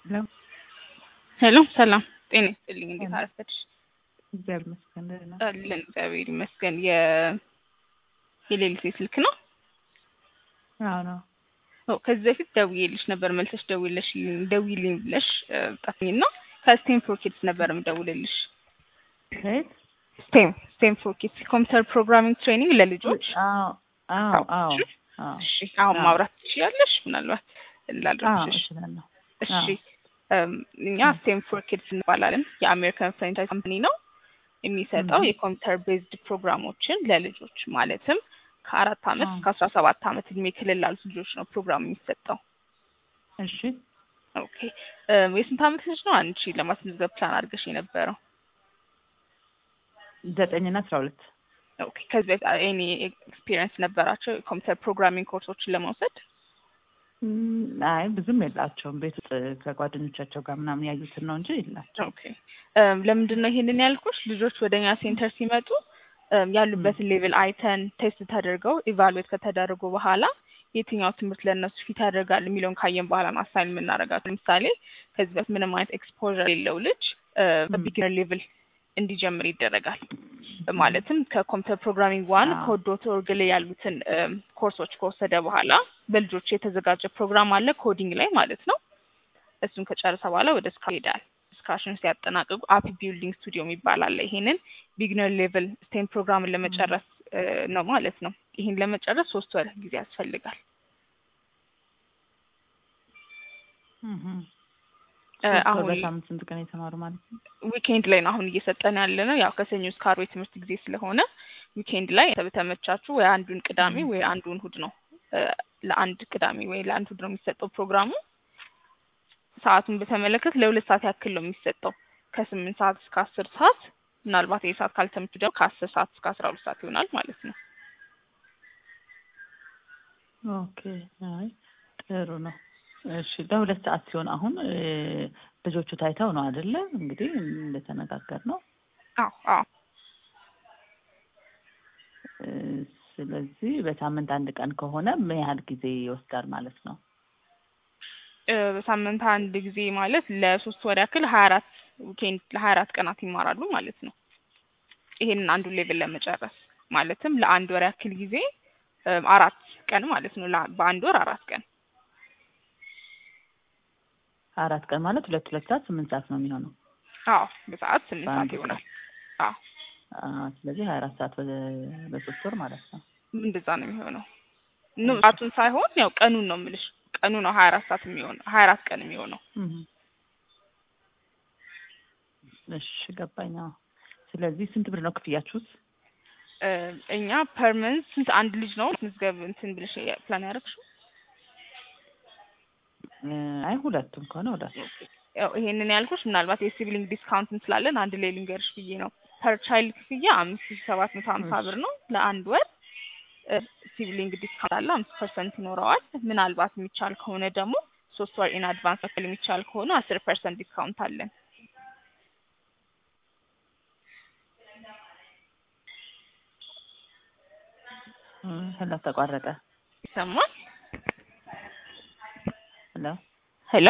ሄሎ ሄሎ ሰላም ጤና ይስጥልኝ። እንዴት ሰላም። አረፈድሽ? እግዚአብሔር ይመስገን ደህና ነኝ። አለን እግዚአብሔር ይመስገን። የ የሌሊት ስልክ ነው? አዎ ነው። ኦ ከዚህ በፊት ደውዬልሽ ነበር መልሰሽ ደውለሽ ደውይልኝ ብለሽ ጠፍኝ ነው። ከስቴም ፎር ኪድስ ነበር የምደውልልሽ። ከየት? ስቴም ስቴም ፎር ኪድስ ኮምፒውተር ፕሮግራሚንግ ትሬኒንግ ለልጆች። አዎ አዎ አዎ አዎ እሺ አሁን አዎ። ማውራት ትችያለሽ? ምናልባት አዎ ላድርግሽ። እችላለሁ። እሺ አዎ። እም፣ እኛ ስቴም ፎር ኪድስ እንባላለን። የአሜሪካን ፍራንቻይዝ ካምፓኒ ነው የሚሰጠው Mhm. የኮምፒውተር ቤዝድ ፕሮግራሞችን ለልጆች ማለትም ከአራት አመት አዎ። እስከ አስራ ሰባት አመት እድሜ ክልል ላሉት ልጆች ነው ፕሮግራሙ የሚሰጠው። እሺ ኦኬ እም፣ የስንት አመት ልጅ ነው አንቺ ለማስመዝገብ ፕላን አድርገሽ የነበረው? ዘጠኝና አስራ ሁለት ኦኬ ከዚህ በፊት ኤኒ ኤክስፒሪየንስ ነበራቸው የኮምፒውተር ፕሮግራሚንግ ኮርሶችን ለመውሰድ? እም፣ አይ ብዙም የላቸውም። ቤት ውስጥ ከጓደኞቻቸው ጋር ምናምን ያዩትን ነው እንጂ የላቸው። ኦኬ እም፣ ለምንድን ነው ይሄንን ያልኩሽ? ልጆች ወደ እኛ ሴንተር ሲመጡ እም፣ ያሉበትን ሌቭል አይተን ቴስት ተደርገው ኢቫሉዌት ከተደረጉ በኋላ የትኛው ትምህርት ለእነሱ ፊት ያደርጋል የሚለውን ካየን በኋላ ነው አሳይን የምናደርጋቸው። ለምሳሌ ከዚህ በፊት ምንም አይነት ኤክስፖዠር የሌለው ልጅ በቢግነር ሌቭል እንዲጀምር ይደረጋል። ማለትም ከኮምፒውተር ፕሮግራሚንግ ዋን አዎ። ከዶት ኦርግ ላይ ያሉትን እም፣ ኮርሶች ከወሰደ በኋላ በልጆች የተዘጋጀ ፕሮግራም አለ ኮዲንግ ላይ ማለት ነው። እሱን ከጨረሰ በኋላ ወደ ስክራች ይሄዳል። ስክራችን ሲያጠናቅቁ አፕ ቢልዲንግ ስቱዲዮ የሚባል አለ። ይሄንን ቢግነር ሌቭል ስቴም ፕሮግራምን ለመጨረስ እ፣ ነው ማለት ነው። ይሄን ለመጨረስ ሶስት ወር ጊዜ ያስፈልጋል። እህ። እ፣ ሶስት ወር አሁን በሳምንት ስንት ቀን የተማሩ ማለት ነው? ዊኬንድ ላይ ነው አሁን እየሰጠን ያለ ነው። ያው ከሰኞ እስከ ዓርብ የትምህርት ጊዜ ስለሆነ ዊኬንድ ላይ በተመቻቹ ወይ አንዱን ቅዳሜ Mhm. ወይ አንዱን እሑድ ነው እ፣ ለአንድ ቅዳሜ ወይ ለአንድ እሑድ ነው የሚሰጠው ፕሮግራሙ። ሰዓቱን በተመለከት ለሁለት ሰዓት ያክል ነው የሚሰጠው ከስምንት ሰዓት እስከ አስር ሰዓት ምናልባት ይህ ሰዓት ካልተመቹ ደግሞ ከአስር ሰዓት እስከ አስራ ሁለት ሰዓት ይሆናል ማለት ነው። ኦኬ አይ ጥሩ ነው። እሺ ለሁለት ሰዓት ሲሆን አሁን እ፣ ልጆቹ ታይተው ነው አይደለ? እንግዲህ እንደተነጋገር ነው። አዎ አዎ እ፣ ስለዚህ በሳምንት አንድ ቀን ከሆነ ምን ያህል ጊዜ ይወስዳል ማለት ነው? እ፣ በሳምንት አንድ ጊዜ ማለት ለሶስት ወር ያክል ሀያ አራት ዊኬንድ ለሀያ አራት ቀናት ይማራሉ ማለት ነው። ይሄንን አንዱን ሌቭል ለመጨረስ ማለትም ለአንድ ወር ያክል ጊዜ እ፣ አራት ቀን ማለት ነው። ላ- በአንድ ወር አራት ቀን አራት ቀን ማለት ሁለት ሁለት ሰዓት ስምንት ሰዓት ነው የሚሆነው። አዎ በሰዓት ስምንት ሰዓት በአንድ ይሆናል። አዎ አ፣ ስለዚህ ሀያ አራት ሰዓት በ- በሶስት ወር ማለት ነው። እንደዛ ነው የሚሆነው። ኖ ሰዓቱን ሳይሆን ያው ቀኑን ነው የምልሽ። ቀኑ ነው ሀያ አራት ሰዓት የሚሆነው ሀያ አራት ቀን የሚሆነው። እህ። እሺ ገባኝ። አዎ። ስለዚህ ስንት ብር ነው ክፍያችሁስ? እ፣ እኛ ፐርመንት ስንት አንድ ልጅ ነው ምዝገብ እንትን ብለሽ ፕላን ያደረግሽው? እ፣ አይ ሁለቱም ከሆነ ሁለት ያው ይሄንን ያልኩሽ ምናልባት የሲብሊንግ ዲስካውንትን ስላለን አንድ ላይ ልንገርሽ ብዬ ነው። ፐር ቻይልድ ክፍያ አምስት ሺ ሰባት መቶ ሀምሳ ብር ነው ለአንድ ወር። እ፣ ሲብሊንግ ዲስካውንት አለ አምስት ፐርሰንት ይኖረዋል። ምናልባት የሚቻል ከሆነ ደግሞ ሶስት ወር ኢን አድቫንስ መክፈል የሚቻል ከሆነ አስር ፐርሰንት ዲስካውንት አለን። እ፣ ሄሎ ተቋረጠ። ይሰማል? ሄሎ ሄሎ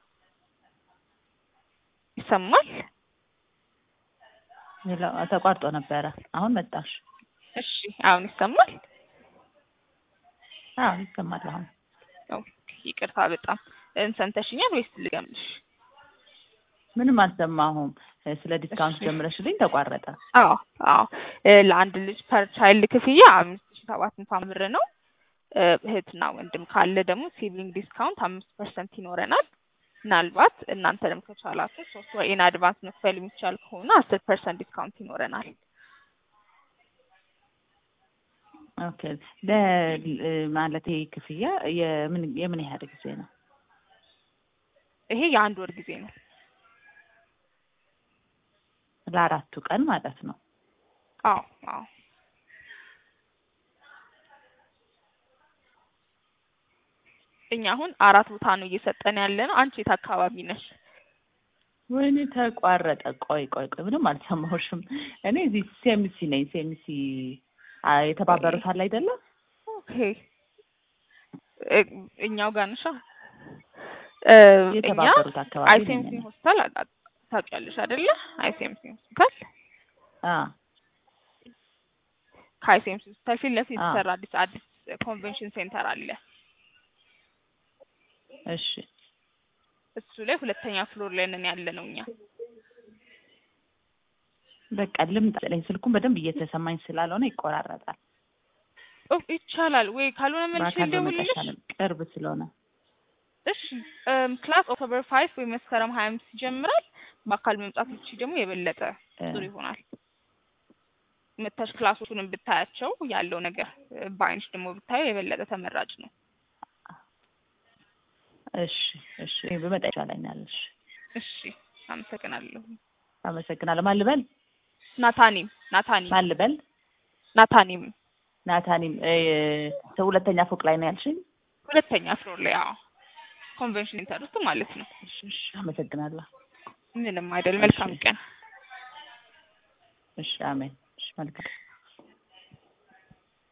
ይሰማል? ሄሎ ተቋርጦ ነበረ። አሁን መጣሽ? እሺ አሁን ይሰማል? አዎ ይሰማል አሁን። ኦኬ፣ ይቅርታ በጣም እ፣ ሰምተሽኛል ወይስ ልገምልሽ? ምንም አልሰማሁም። እ፣ ስለ ዲስካውንት እሺ። ጀምረሽልኝ ተቋረጠ። አዎ አዎ እ፣ ለአንድ ልጅ ፐር ቻይልድ ክፍያ አምስት ሺ ሰባት መቶ ብር ነው። እ፣ እህትና ወንድም ካለ ደግሞ ሲብሊንግ ዲስካውንት አምስት ፐርሰንት ይኖረናል። ምናልባት እናንተንም ከቻላችሁ ሶስት ወር ኢን አድቫንስ መክፈል የሚቻል ከሆነ አስር ፐርሰንት ዲስካውንት ይኖረናል። ኦኬ ለ እ፣ ማለት ይሄ ክፍያ የምን የምን ያህል ጊዜ ነው? ይሄ የአንድ ወር ጊዜ ነው። ለአራቱ ቀን ማለት ነው። አዎ አዎ እኛ አሁን አራት ቦታ ነው እየሰጠን ያለ ነው። አንቺ የት አካባቢ ነሽ? ወይኔ ተቋረጠ። ቆይ ቆይ ቆይ ምንም አልሰማሁሽም። እኔ እዚህ ሴምሲ ነኝ። ሴምሲ አ፣ የተባበሩት አለ አይደለም? ኦኬ እ- እኛው ጋር ነሻ? እ፣ እኛ የተባበሩት አካባቢ አይሲኤምሲ ነን። ሆስፒታል አ- አ- ታውቂያለሽ አይደለ? አይሲኤምሲ ሆስፒታል አ ከአይሲኤምሲ ሆስፒታል ፊት ለፊት አ የተሰራ አዲስ አዲስ ኮንቬንሽን ሴንተር አለ። እሺ እሱ ላይ ሁለተኛ ፍሎር ላይ ነን ያለ ነው እኛ። በቃ ልምጣ ስለኝ ስልኩን በደንብ እየተሰማኝ ስላልሆነ ይቆራረጣል። ኦ ይቻላል ወይ ካልሆነ መልሼ በአካል በመጣ ልደውልልሽ? ይሻላል፣ ቅርብ ስለሆነ። እሺ እም፣ ክላስ ኦክቶበር ፋይቭ ወይ መስከረም ሀያ አምስት ይጀምራል። በአካል መምጣት ብቻ ደግሞ የበለጠ እ፣ ጥሩ ይሆናል። መተሽ ክላሶቹንም ብታያቸው ያለው ነገር እ፣ በአይንሽ ደግሞ ብታየው የበለጠ ተመራጭ ነው። እሺ እሺ እኔ ብመጣ ይሻለኛል። እሺ እሺ አመሰግናለሁ። አመሰግናለሁ። ማን ልበል? ናታኒም ናታኒም ማን ልበል? ናታኒም ናታኒም እ፣ ሰው ሁለተኛ ፎቅ ላይ ነው ያልሽኝ? ሁለተኛ ፍሎር ላይ አዎ፣ ኮንቬንሽን ሴንተር ውስጥ ማለት ነው። እሺ እሺ፣ አመሰግናለሁ። ምንም አይደል። እሺ መልካም ቀን። እሺ፣ አሜን። እሺ፣ መልካም